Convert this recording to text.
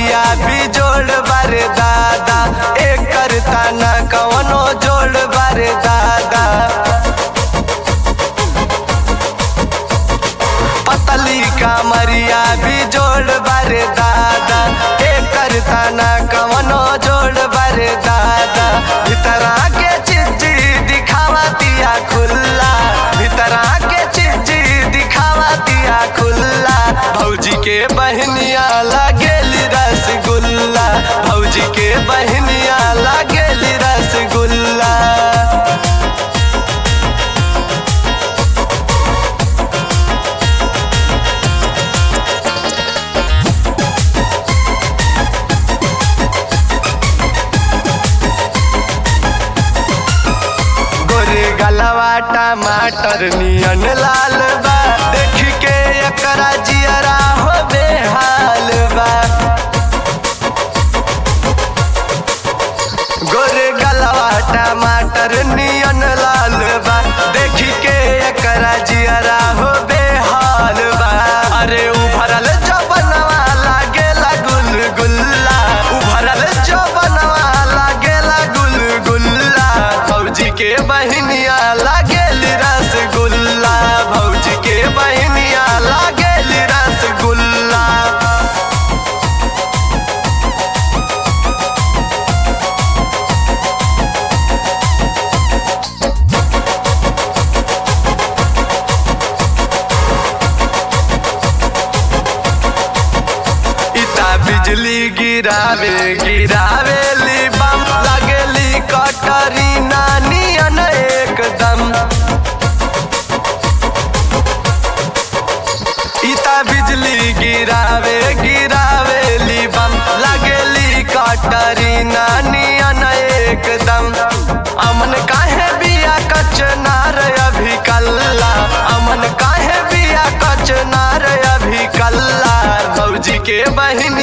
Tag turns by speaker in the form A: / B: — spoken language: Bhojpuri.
A: कमरिया भी जोड़ बारे दादा एक करता न कवनो जोड़ बारे दादा पतली कमरिया भी जोड़ बारे दादा एक करता न कवनो जोड़ बारे दादा भीतरा के चिज्जी दिखावा दिया खुल्ला भीतरा के चिज्जी दिखावा दिया खुल्ला भौजी के बहनिया लागेली रसगुल्ला भौजी के बहनिया लागेली रसगुल्ला गोरे गलवा टमाटर नियन लाल बा देख के एकरा जियरा हो बेहाल बा गोरे गलवा टमाटर नियन लाल बा देख के एकरा जियरा हो बेहाल बा अरे उभरल जबनवा लागेला गुलगुल्ला उभरल जबनवा लागेला गुलगुल्ला भौजी के बहनिया लागेली रसगुल्ला भौजी के बहनिया लागेली रसगुल्ला इता बिजली गिरावे गिरावे ली बम लगेली कटरी नानी अन एकदम इता बिजली गिरावे गिरावे ली बम लगेली कटरी नानी अन एकदम अमन काहे बिया कचनार अभी कल्ला अमन काहे बिया कचनार अभी कल्ला भौजी के बहन